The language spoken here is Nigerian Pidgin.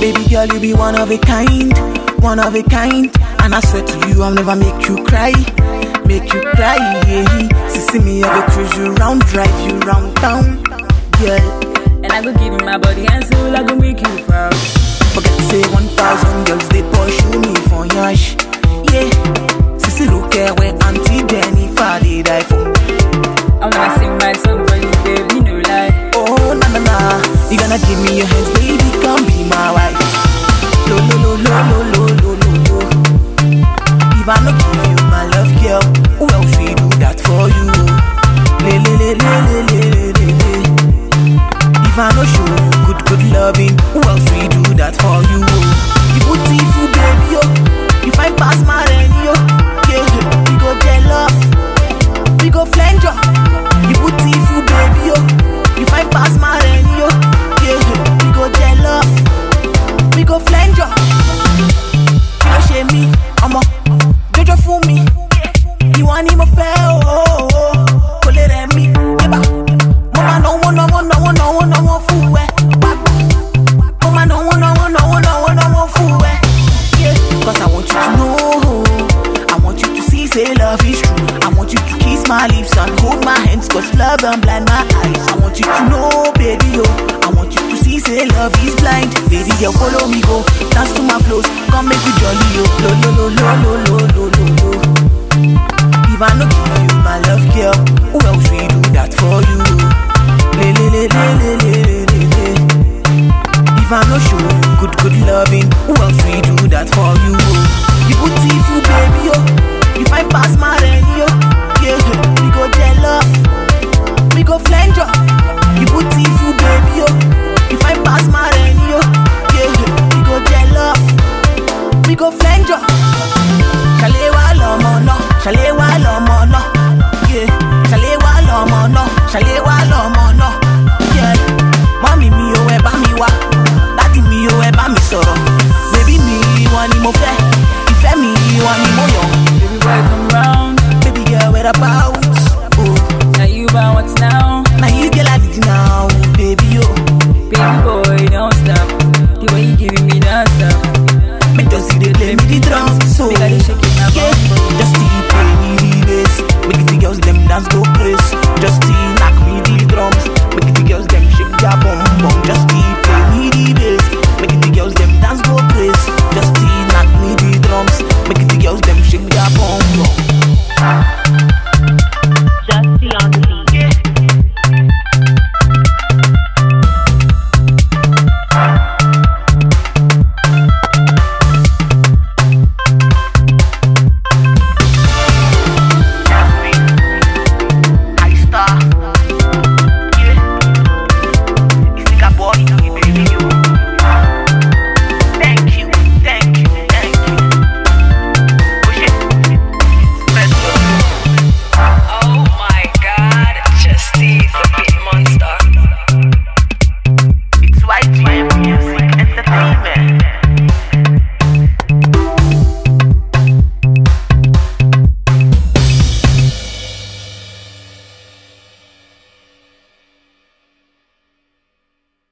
Baby girl, you be one of a kind, one of a kind. And I swear to you, I'll never make you cry, make you cry. Yeah. See, see me, I go cruise you round, drive you round town, girl. And I go give you my body and soul, I go make you proud. Forget to say 1,000 girls, they pursue me for yash. Yeah. Sissy, look at where Auntie Jennifer did I for. I'm gonna sing my song for you, baby, no lie. Oh, na na na. You gonna give me your hands, baby, come be my wife. Lo, lo, lo, lo, lo, lo, lo, lo, lo. If I no give you my love, girl, who else will do that for you? Le, le, le, le, le, le, le, le, le. If I no show you good, good loving, who else will do that for you? You beautiful, baby, yo. You find past my rain, yo. Yeah, we go jealous. We go flange, yo. You beautiful, baby, yo. You find past my rain, yo. Yeah, we go jealous. We go flange, yo. Kí ló ṣe mí, ọmọ? Jọjọ fún mi. Ìwọ ni mo fẹ́, oh, oh, oh. Kò lè rẹ̀ mí, yébà. Mo máa náwó, náwó, náwó, náwó, náwó fún ẹ. Wá gbà. Mo máa náwó, náwó, náwó, náwó, náwó fún ẹ. Yeah, 'cause I want you to know. I want you to see, say love is true. I want you to kiss my lips and hold my hands, cause love don't blind my eyes. I want you to know, baby, yo. I want you to see, say love is blind. Baby, girl, follow me, go. Dance to my flows. Come make we jolly, yo. Lo, lo, lo, lo, lo, lo, lo, lo, lo. If I no give you my love, girl, who else will